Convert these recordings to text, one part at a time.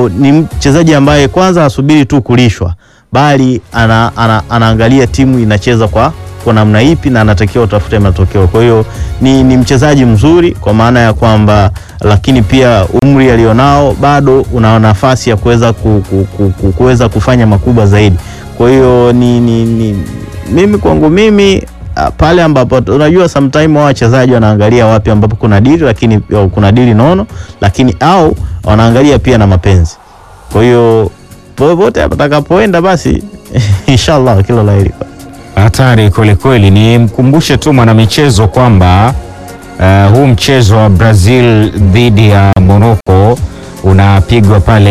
hiyo ni mchezaji ambaye kwanza asubiri tu kulishwa, bali ana, ana, anaangalia timu inacheza kwa kwa namna ipi na anatakiwa utafute matokeo. Kwa hiyo ni, ni mchezaji mzuri kwa maana ya kwamba, lakini pia umri alionao bado una nafasi ya kuweza ku, ku, ku, ku, kuweza kufanya makubwa zaidi. Kwa hiyo ni, ni, ni mimi kwangu mimi ah, pale ambapo unajua sometime wao wachezaji wanaangalia wapi ambapo kuna dili lakini au kuna dili nono, lakini au wanaangalia pia na mapenzi. Kwa hiyo popote atakapoenda basi inshallah kila la heri. Hatari kwelikweli. Nimkumbushe tu mwanamichezo kwamba uh, huu mchezo wa Brazil dhidi ya Morocco unapigwa pale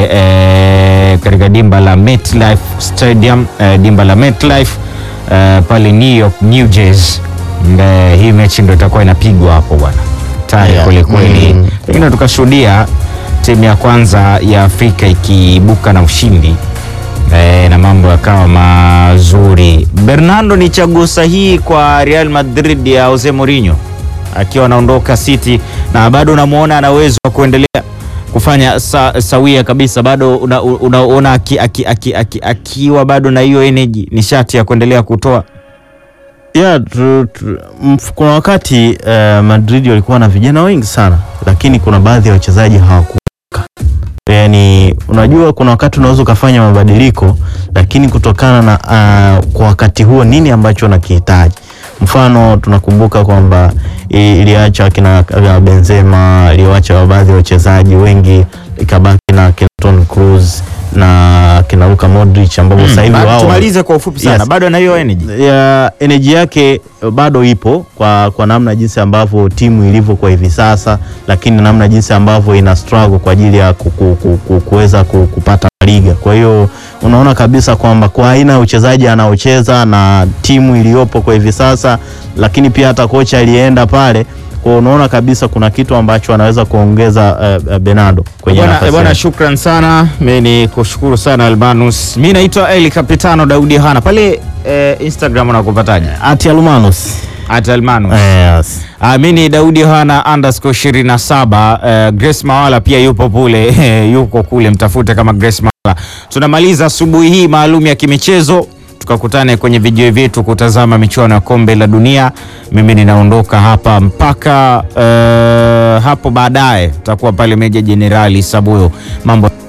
eh, katika dimba la MetLife Stadium eh, dimba la MetLife eh, pale New York, New Jersey. Eh, hii mechi ndio itakuwa inapigwa hapo bwana. Hatari Yeah. kwelikweli. Mm. Pengine tukashuhudia timu ya kwanza ya Afrika ikiibuka na ushindi eh, na mambo yakawa mazuri. Bernardo ni chaguo sahihi kwa Real Madrid ya Jose Mourinho akiwa anaondoka City, na bado unamwona ana uwezo wa kuendelea kufanya sa, sawia kabisa, bado unaona una, una, aki, aki, aki, aki, akiwa bado na hiyo energy nishati ya kuendelea kutoa Yeah, tu, tu, mf- kuna wakati eh, Madrid walikuwa na vijana wengi sana, lakini kuna baadhi ya wachezaji hawakuka. Yani, unajua kuna wakati unaweza ukafanya mabadiliko, lakini kutokana na ah, kwa wakati huo nini ambacho unakihitaji. Mfano tunakumbuka kwamba i- iliacha kina kina Benzema, iliwacha baadhi ya wachezaji wengi, ikabaki na kina Toni Kroos na kina Luka Modric ambao sasa hivi Ba- wao tumalize kwa ufupi sana Yes. bado ana hiyo energy ya energy yake bado ipo kwa, kwa namna jinsi ambavyo timu ilivyo kwa hivi sasa, lakini namna jinsi ambavyo ina struggle kwa ajili ya ku- ku- ku- ku- kuweza ku- kupata liga. Kwa hiyo unaona kabisa kwamba kwa aina ya uchezaji anaocheza na timu iliyopo kwa hivi sasa, lakini pia hata kocha aliyeenda pale kwa unaona kabisa kuna kitu ambacho anaweza kuongeza uh, Bernardo kwenye Bwana, nafasi bwana, yake. shukran sana. Mi ni kushukuru sana Albanus. Mi naitwa Eli Capitano Daudi Hana pale eh, Instagram unakupataje? Ati Almanos. At Almanus. Yes. Ah, mi ni Daudi Hana underscore 27. Eh, Grace Mawala pia yupo kule yuko kule, mtafute kama Grace Mawala. Tunamaliza asubuhi hii maalum ya kimichezo, tukakutane kwenye vijio vyetu kutazama michuano ya kombe la dunia. Mimi ninaondoka hapa mpaka eh, hapo baadaye, tutakuwa pale Meja Jenerali Sabuyo mambo